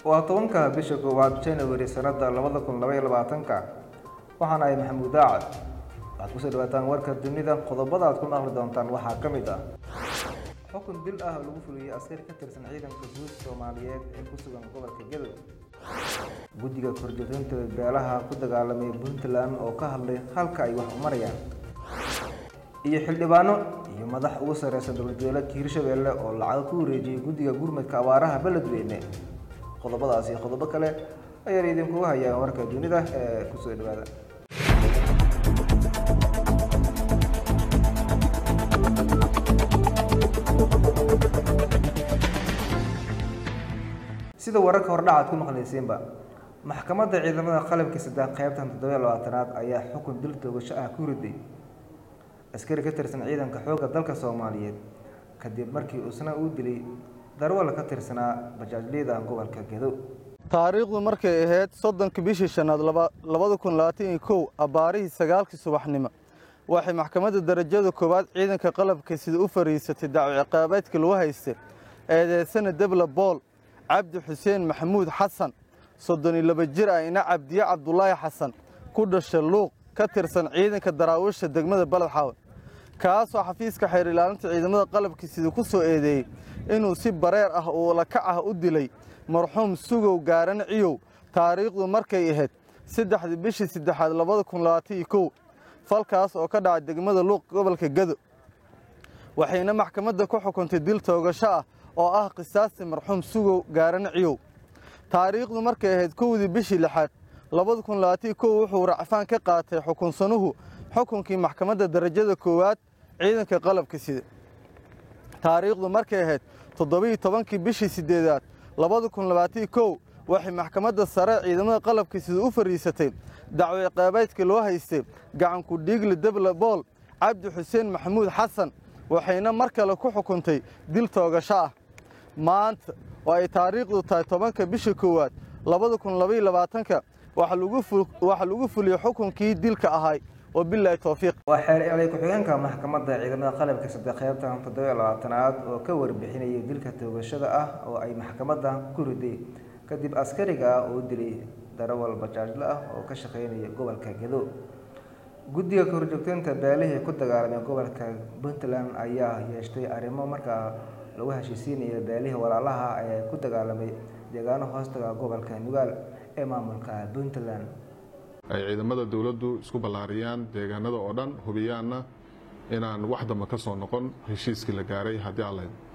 waa tobanka bisha koowaad january sanada labada kun labaiyo labaatanka waxaana ay maxamuud daacad waxaad kusoo dhawaataan warka dunida qodobada aad ku maqli doontaan waxaa ka mid ah xukun dil ah oo lagu fuliyey askari ka tirsan ciidanka guud soomaaliyeed ee ku sugan gobolka gadow guddiga korjoogteynta beelaha ku dagaalamay puntland oo ka hadlay halka ay wax u marayaan iyo xildhibaano iyo madax ugu sareysa dowlad goboleedka hirshabelle oo lacago ku wareejiyey guddiga gurmadka abaaraha beledweyne qodobadaas iyo qodobo kale ayaan idinkugu hayaan warka dunida ee kusoo dhawaada sida wararka hordhacaad ku maqlayseenba maxkamadda ciidamada qalabka saddex qeybtan toddobiyo labaatanaad ayaa xukun dil toogasho ah ku riday askari ka tirsan ciidanka xoogga dalka soomaaliyeed kadib markii uusna uu dilay darwal ka tirsanaa bajaajliyada gobolka gedo taariikhdu markay ahayd soddonka bishii shanaad labada kun labaatan iyo kow abbaarihii sagaalkii subaxnimo waxay maxkamadda darajada koowaad ciidanka qalabka sida u fariisatay dacwo ciqaabeedka lagu haystay eedeysana debla bool cabdi xuseen maxamuud xasan soddon iyo laba jir ah ina cabdiye cabdulaahi xasan ku dhasha luuq ka tirsan ciidanka daraawiisha degmada baledxaawe kaasoo xafiiska xeer ilaalinta ciidamada qalabka sida ku soo eedeeyey inuu si bareer ah oo lakac ah u dilay marxuum sugow gaaran ciyow taariikhdu markay ahayd saddexdii bishii saddexaad labada kun labaatan iyo kow falkaas oo ka dhacay degmada luuq gobolka gado waxayna maxkamadda ku xukuntay dil toogasho ah oo ah qisaasti marxuum sugow gaaran ciyow taariikhdu markay ahayd kowdii bishii lixaad labada kun labaatan kow wuxuu racfaan ka qaatay xukunsanuhu xukunkii maxkamadda darajada koowaad ciidanka qalabka sida taariikhdu markay ahayd toddobiiyo tobankii bishii siddeedaad labada kun labaatan kow waxay maxkamadda sare ciidamada qalabka sida u fariisatay dacwo ciqaabeedka loo haystay gacanku dhiigli debla bool cabdi xuseen maxamuud xasan waxayna mar kale ku xukuntay dil toogasho ah maanta oo ay taariikhdu tahay tobanka bisha koowaad labada kun labaiyo labaatanka waxaa lagu fuliyey xukunkii dilka ahay oo bilaahi towfiiq waa xeer elay ku-xigeenka maxkamadda ciidamada qalabka saddex qeybtan toddobiyo labaatanaad oo ka warbixinayay dilka toogashada ah oo ay maxkamadda ku riday kadib askariga ah oo dilay darawal bajaajle ah oo ka shaqeynaya gobolka gedo guddiga kahorjoogteynta beelihii ku dagaalamay gobolka puntland ayaa yeeshtay arrimo markaa lagu heshiisiinaya beelihii walaalaha ee ku dagaalamay deegaano hoostaga gobolka nugaal ee maamulka puntland ay ciidamada dowladdu isku ballaariyaan deegaanada oo dhan hubiyaanna inaan wax damba ka soo noqon heshiiskii la gaaray haddii aan lahayd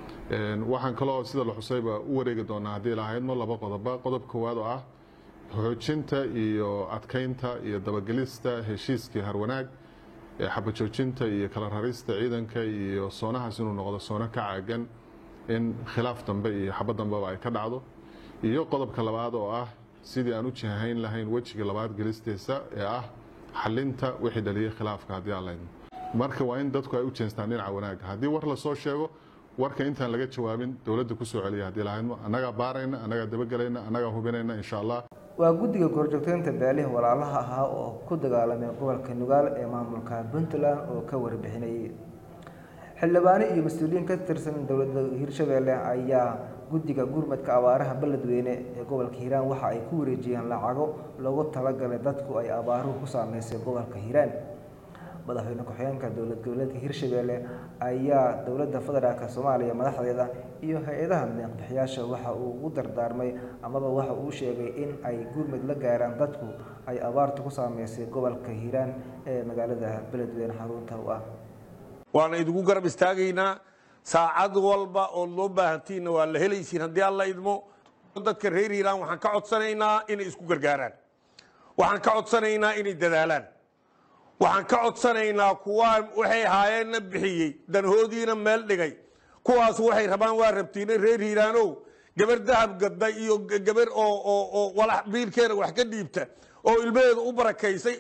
waxaan kaloo sida la xusayba u wareegi doonaa haddii lahaydmo laba qodoba qodob koowaad oo ah xoojinta iyo adkeynta iyo dabagelista heshiiskii harwanaag ee xabajoojinta iyo kala rarista ciidanka iyo soonahaas inuu noqdo soono ka caagan in khilaaf dambe iyo xabad dambeba ay ka dhacdo iyo qodobka labaad oo ah sidii aan u jihahayn lahayn wejiga labaad gelistiisa ee ah xalinta wixii dhaliyey khilaafka haddii aan lahaydmo marka waa in dadku ay u jeestaan dhinaca wanaagga haddii war lasoo sheego warka intaan laga jawaabin dowladda kusoo celiya haddii lahaydmo annagaa baarayna annagaa dabagelayna annagaa hubinayna insha allah waa guddiga korjoogteynta beelihii walaalaha ahaa oo ku dagaalamay gobolka nugaal ee maamulka puntland oo ka warbixinayay xildhibaano iyo mas-uuliyiin ka tirsan dowladda hirshabelle ayaa guddiga gurmadka abaaraha beledweyne ee gobolka hiiraan waxa ay ku wareejiyeen lacago loogu talagalay dadku ay abaaruhu ku saameysay gobolka hiiraan madaxweyne ku-xigeenka dowlad goboleedka hirshabelle ayaa dowladda federaalk soomaaliya madaxdeeda iyo hay-adaha deeqbixiyaasha waxa uu u dardaarmay amaba waxa uu sheegay in ay gurmud la gaaraan dadku ay abaartu ku saameysay gobolka hiiraan ee magaalada beledweyne xarunta u ah waana idinku garab istaagaynaa saacad walba ood loo baahantiinna waa la helaysiin haddii alla idmo dadka reer hiiraan waxaan ka codsanaynaa inay isku gargaaraan waxaan ka codsanaynaa inay dadaalaan waxaan ka codsanaynaa kuwaan waxay ahaayeenna bixiyey danhoodiina meel dhigay kuwaas waxay rabaan waa rabtiina reer hiiraanow gabar dahab gadda iyo gabar oo walax biilkeena wax ka dhiibta oo ilmaheeda u barakaysay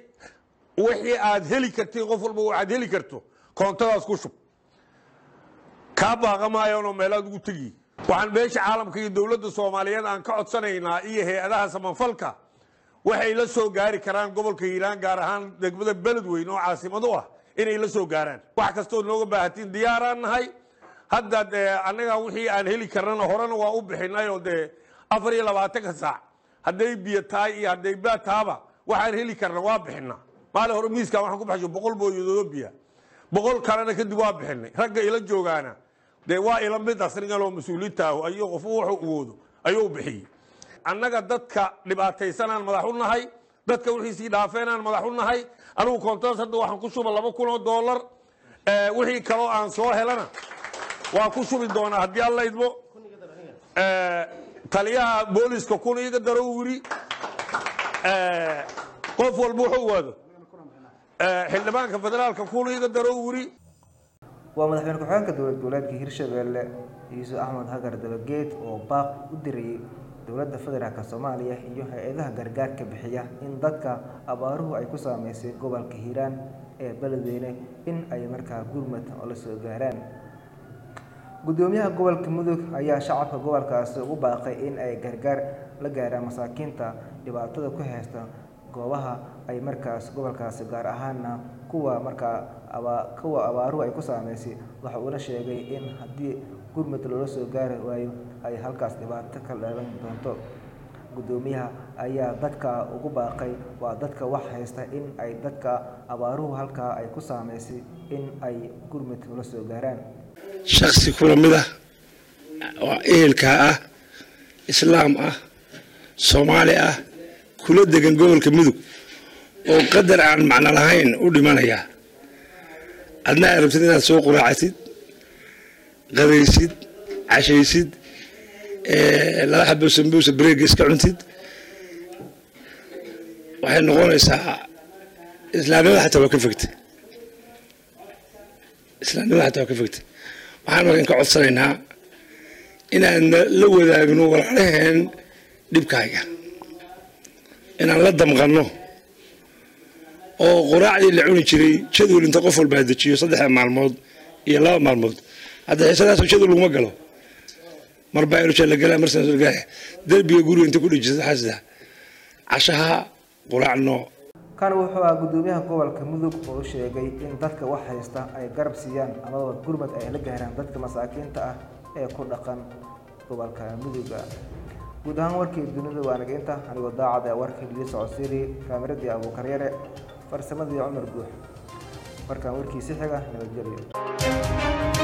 wixii aad heli kartiin qof walba waxaad heli karto koontadaas ku shub kaa baaqa maayaanoo meelaad ugu tegi waxaan beesha caalamka iyo dowladda soomaaliyeed aan ka codsanaynaa iyo hay-adaha samafalka waxay la soo gaari karaan gobolka hiiraan gaar ahaan degmada beledweyn oo caasimad u ah inay la soo gaaraan wax kastoo nooga baahatiin diyaaraan nahay hadda dee annaga wixii aan heli karnana horena waa u bixinay oo dee afar iyo labaatanka saac hadday biyo tahay iyo hadday baad tahaba waxaan heli karna waa bixinaa maalin hore miiskan waxaan ku baxsho boqol booyadoodoo biya boqol kalena kadib waa bixinay ragga ila joogaana dee waa ila mid asnigaloo mas-uuliintaahu ayuu qofu wuxuu awoodo ayuu bixiyey annaga dadka dhibaataysanaan madax u nahay dadka wixiisii dhaafeenaan madax u nahay anigu koontadas hadda waxaan ku shuba laba kun oo doolar wixii kaloo aan soo helana waa ku shubi doonaa haddii alla idmo taliyaha booliska kun iga daro wiri qof walba wuxuu waado xildhibaanka federaalka kun iga daro wiri waa madaxweyne ku-xigeenka dowlad goboleedka hirshabelle yuusuf axmed hagar dabageed oo baaq u dirayay dowladda federaalk soomaaliya iyo hay-adaha gargaarka bixiya in dadka abaaruhu ay ku saameysay gobolka hiiraan ee beledweyne in ay markaa gurmad oo la soo gaaraan gudoomiyaha gobolka mudug ayaa shacabka gobolkaasi ugu baaqay in ay gargaar la gaaraan masaakiinta dhibaatada ku haysta goobaha ay markaas gobolkaasi gaar ahaana kuwa markaa kuwa abaaruhu ay ku saameysay waxa uuna sheegay in haddii gurmud loola soo gaari waayo ay halkaas dhibaato ka dhalan doonto gudoomiyaha ayaa dadka ugu baaqay waa dadka wax haysta in ay dadka abaaruhu halkaa ay ku saameysay in ay gurmud ula soo gaaraan shaksi kula mid ah oo ehelkaa ah islaam ah soomaali ah kula degan gobolka mudug oo qadar aan macno lahayn u dhimanaya adna aad rabtid inaad soo quraacatid qadaysid cashaysid laba xabo sambuusa bareega iska cuntid waxay noqonaysaa islaamnimada xataa waa ka fogta islaamnimada xataa waa ka fogta waxaan markan ka codsanaynaa inaan la wadaagno walaalaheen dhibkaaga inaan la damqanno oo quraacdii la cuni jiray jadwal inta qof walbaa dejiyo saddexda maalmood iyo laba maalmood hadda xiisadaasoo jadwal laguma galo marbaa ilusha la galaa marsanaa derbiga guriga inta ku dhejisa xasida cashaha quraacno kan wuxuu ah gudoomiyaha gobolka mudug oo u sheegay in dadka wax haysta ay garab siiyaan amaba gurmad ay la gaaraan dadka masaakiinta ah ee ku dhaqan gobolka muduga guud ahaan warkii dunida waa nageynta anigoo daacad ee warkii lii socodsiiri kaamiradii abuukaryare farsamadii cumar guux markaan warkiisi xiga nabadgelyo